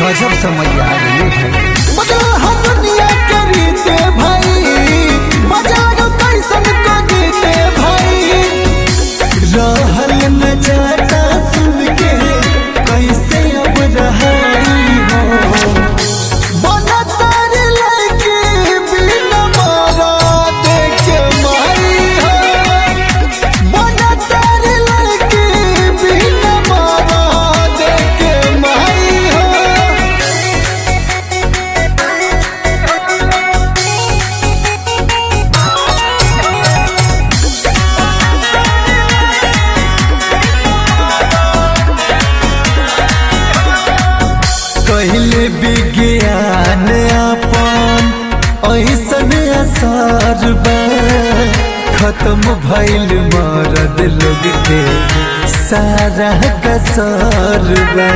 गजब समय आ गई भाई बदल हम दुनिया के रीते भाई बाजार कैसन को जीते भाई रहल न जाता सुन के कैसे अब रहाई हो बना तारे लड़के बिना मारा देखे मारी हो बना तारे लड़के बिना मारा देखे मारी हो कहले विज्ञान अपन ऐसन असर बा खत्म भइल मरद लोग के सारा कसर बा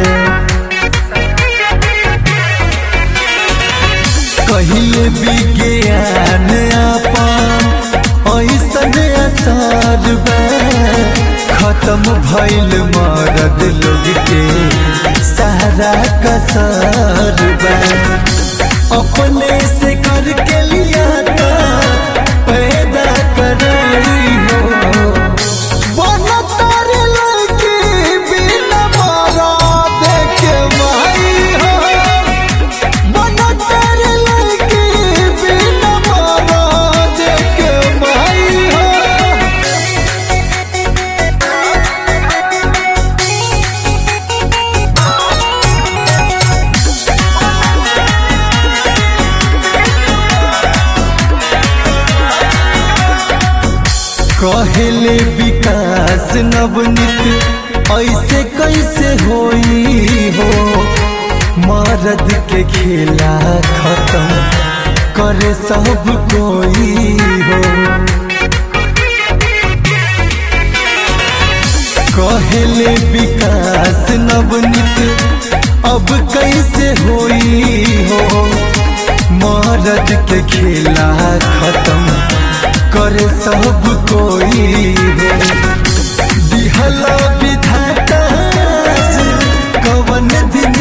कहले विज्ञान अपन ऐसन असर बा खत्म भइल मरद लोग के सारा कसर बा अपने से करके लिया था पैदा कराई हो बना तारे लड़के बिना मारा देखे मारी हो बना तारे लड़के बिना मारा देखे मारी हो कहले विकास नवनीत ऐसे कैसे होई हो मरद के खेला खत्म करे सब कोई हो कहले विकास नवनीत अब कैसे होई हो मरद के खेला खत्म करे सब कोई हो दिहला विधाता कवन दिन